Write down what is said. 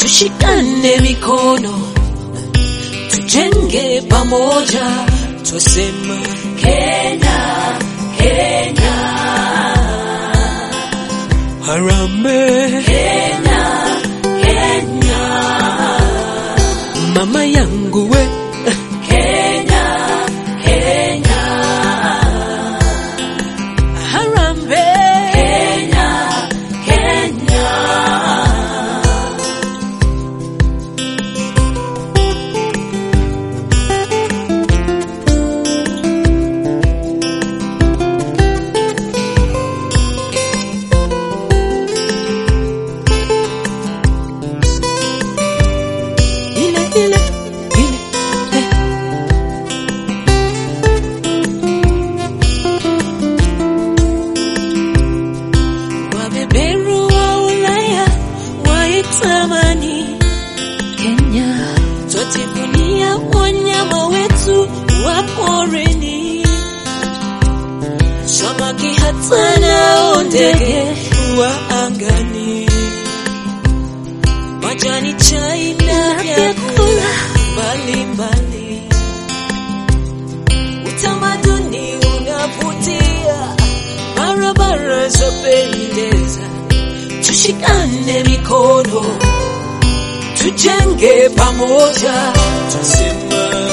tushikane mikono, tujenge pamoja, twasema Kenya, Kenya, Harambee Kenya, Kenya, mama yangu we Kenya, Kenya, Harambee Kenya, Kenya. ile ile ile eh. Wabeberu wa Ulaya waitamani Kenya, twajivunia wanyama wetu wa porini, samaki hata nao ndege wa angani majani chai na vyakula mbalimbali. Utamaduni unavutia, barabara zapendeza. Tushikane mikono, tujenge pamoja, tusema